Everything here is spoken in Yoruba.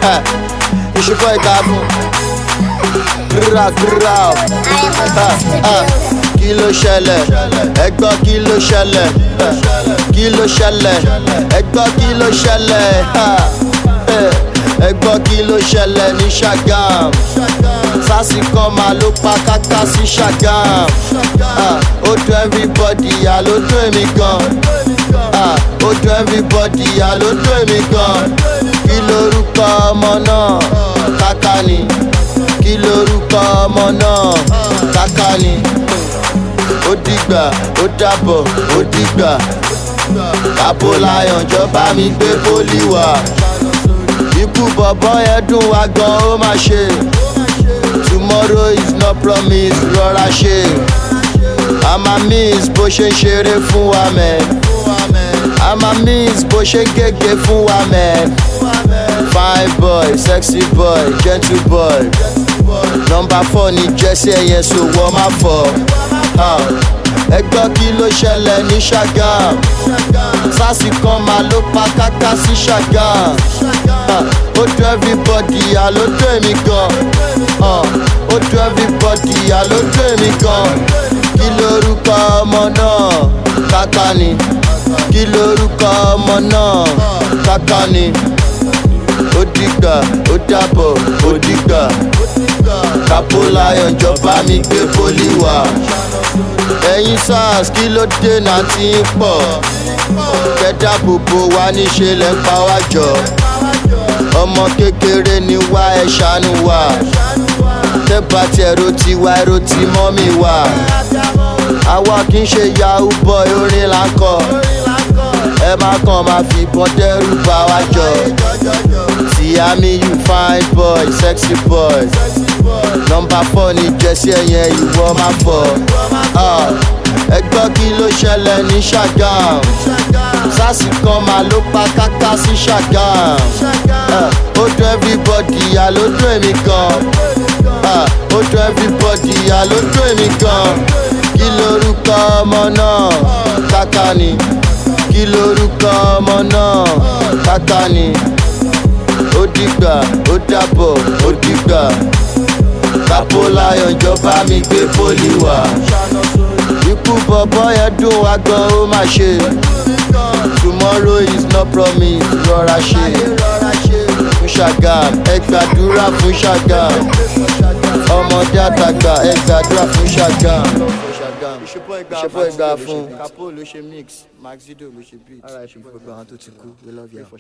ìṣubú ẹ̀ka fún gírà gírà o. kí ló ṣẹlẹ̀ ẹgbọ́n kí ló ṣẹlẹ̀ kí ló ṣẹlẹ̀ ẹgbọ́n kí ló ṣẹlẹ̀ ẹgbọ́n kí ló ṣẹlẹ̀ ní Ṣàgám sásì kan máa ló pa káká sí Ṣàgám ó dùn everybody yà ló dùn èmi gan ó dùn everybody yà ló dùn èmi gan kí lorúkọ ọmọ náà káká ni kí lorúkọ ọmọ náà káká ni ó dìgbà ó dàbọ̀ ó dìgbà kápó láyọ̀ jọba mi gbé pólí wá ikú bọ̀bọ̀ yẹn dùn wá gan ó máa ṣe tomorrow is not promise rọra ṣe àmà miss bó ṣe ń ṣeré fún wa mẹ́ àmà miss bó ṣe ń gègé fún wa mẹ́ fine boy sexy boy gentle boy nọmba four ní jẹ́sí ẹ̀yẹ so wọ́n má fọ́ ẹ gbọ́ kí ló ṣẹlẹ̀ ní Ṣàgám sásì kan máa ló pa káká sí Ṣàgám ó dùn everybody àló dùn èmi gan ó dùn everybody àló dùn èmi gan kí lorúkọ ọmọ náà káká ni kí lorúkọ ọmọ náà káká ni ó dìgbà ó dàbọ̀ ó dìgbà kápó láyọ̀ ìjọba mi gbé pólí wá ẹ̀yin sars kí ló dé náà ti ń pọ̀ kẹ́dá gbogbo wa níṣe lẹ́ ń pa wá jọ ọmọ kékeré ni wá ẹ ṣàánú wa tẹ́bà tí ẹ̀rọ ti wá ẹ̀rọ ti mọ́ mi wá àwa kì í ṣe yahoo boy orin là ń kọ ẹ má kàn máa fi ìbọn dẹ́rù bá wa jọ Síyámi you fine boy sexy boy nọmba four ní jẹ́sí ẹ̀yẹn ìwọ má fọ́ ẹ gbọ́ kí ló ṣẹlẹ̀ ní Ṣàgám sásì kan máa ló pa káká sí Ṣàgám ó dùn everybody yà ló dùn èmi gan ó dùn everybody yà ló dùn èmi gan kí lorúkọ ọmọ náà káká ni kí lorúkọ ọmọ náà káká ni ó dìgbà ó dàbọ̀ ó dìgbà kápó láyọ̀ ìjọba mi gbé pólí wá ikú bọ̀bọ̀ yẹn dùn wá gan ó máa ṣe tomorrow is not promise rọra ṣe fún Ṣàgám ẹ gbàdúrà fún Ṣàgám ọmọdé àtàgbà ẹ gbàdúrà fún Ṣàgám ìṣepọ̀ ìgbà fún kapo ló ṣe mix maxido ló ṣe beat ìṣepọ̀ ìgbà àwọn tó ti kú we love you.